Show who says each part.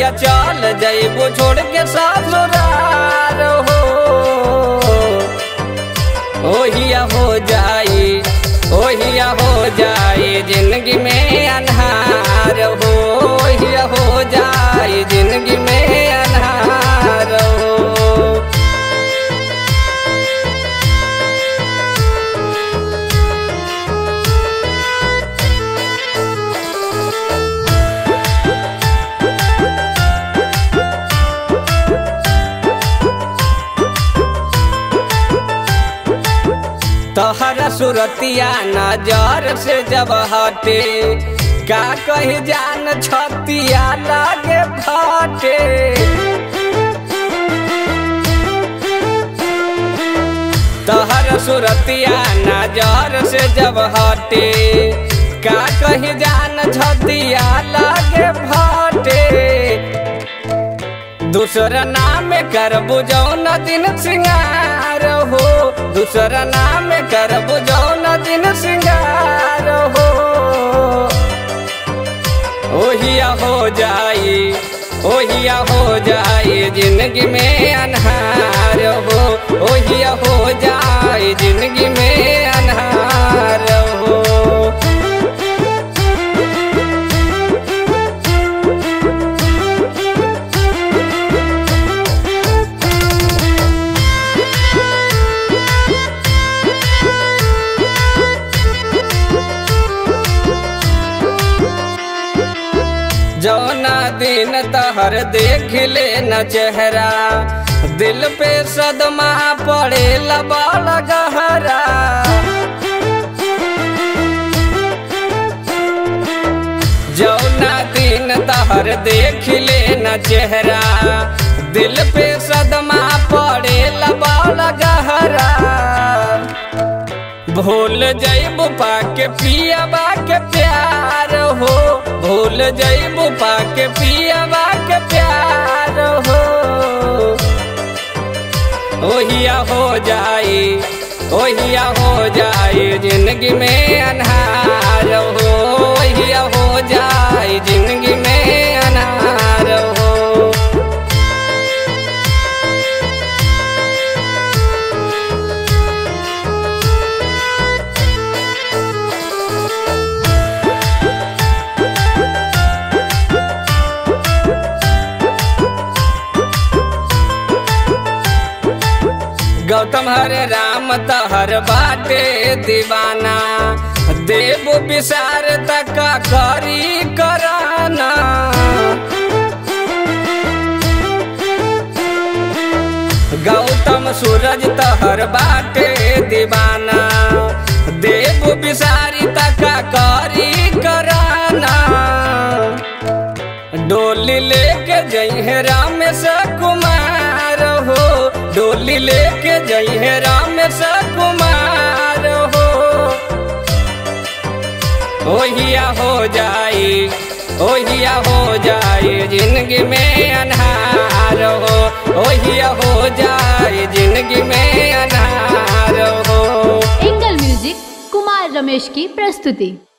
Speaker 1: त चल जइबू छोड़ के ससुरार हो ओहिया हो जाई ओहिया हो जाई जिंदगी में अनहार हो ओहिया हो जाई जिंदगी में अनहार हो तोहरा सुरतिया नजर से जब हटे का कही जान छतिया लागे फटे तोहरा सुरतिया नजर से जब हटे का कही जान छतिया लागे फटे दूसरा नाम कर बुझौन दिन सिंगार हो दूसरा नाम कर बुझौन दिन सिंगार हो ओहिया हो जाई ओहिया हो जाई जिंदगी में अनहार हो ओहिया हो जाई जिंदगी में अनहार हो जौना दिन तहर देख ले न चेहरा दिल पे सदमा पड़े लबाल गहरा जौना दिन तहर देख ले न चेहरा दिल पे सदमा पड़े लबाल गहरा भूल जइबू पाके पियाबा के प्यार हो भूल जइबू पाके पियाबा के प्यार हो ओहिया हो जाई ओहिया हो जाई जिंदगी में अनहार हो ओहिया हो जाई जिंदगी में अनहार हो गौतम हरे राम तहर बाटे दीवाना देव विसार तक करी कराना गौतम सूरज तहर बाटे दीवाना देव विसारी तक करी कराना डोली लेके जइहे रामेश कुमार हो डोली लेके जइहे रामेश कुमार हो ओहिया हो जाई ओहिया हो जाई जिंदगी में अनहार हो ओहिया हो जाई जिंदगी में अनहार हो
Speaker 2: एंगल म्यूजिक कुमार रमेश की प्रस्तुति